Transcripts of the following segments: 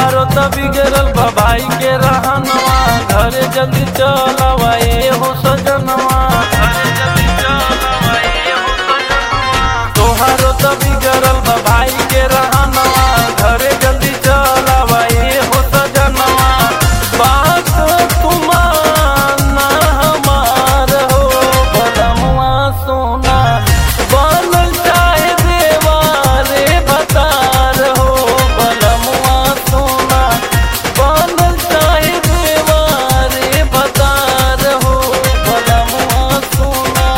तोहारो त बिगड़ल बा भाई के रहनवा घरे जल्दी चलवा ए हो सजनवा घरे जल्दी चलवा ए हो सजनवा तोहारो त बिगड़ल बा भाई के रहनवा घरे जल्दी चलवा ए हो सजनवा बात तुमाना हमार हो बलमुआ सोना बनल चाहे देवारे भतार हो बलमुआ सोना बनल चाहे देवारे भतार हो बलमुआ सोना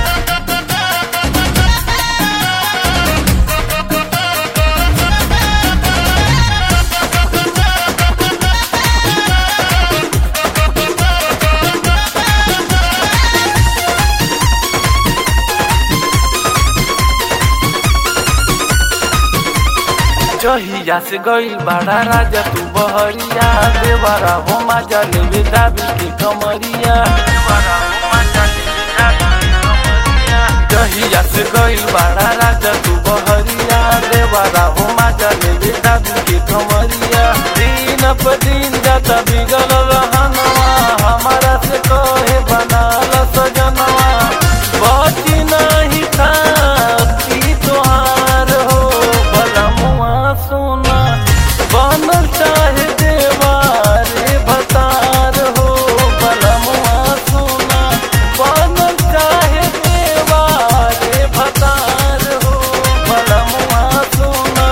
जहिया से गईल बड़ा राजा तू बहरिया देवरा हो माजा लेवे दाबी के कमरिया देवरा हो माजा लेवे दाबी के कमरिया जहिया से गईल बड़ा राजा तू बहरिया देवरा हो माजा लेवे दाबी के कमरिया दिन प दिन जाता बिगल रहनवा हमारा से कहे बनाल सजनवा बची नहीं खाती तोहार हो बलमुआ सोना बनल चाहे देवारे भतार हो बलमुआ सोना बनल चाहे देवारे भतार हो बलमुआ सोना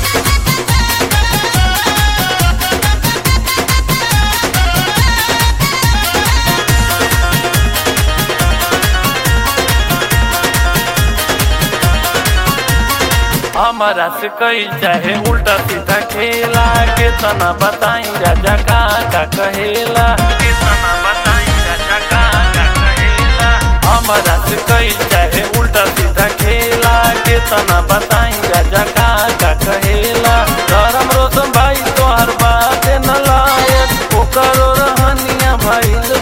हमारा से कई चाहे उल्टा सीधा खेला के तना बताई राजा का का कहेला के तना बताई राजा का का कहेला हमारा से कई चाहे उल्टा सीधा खेला के तना बताई राजा का का कहेला धर्म रोशन भाई तोहर बात न लायक ओकरो रहनिया भाई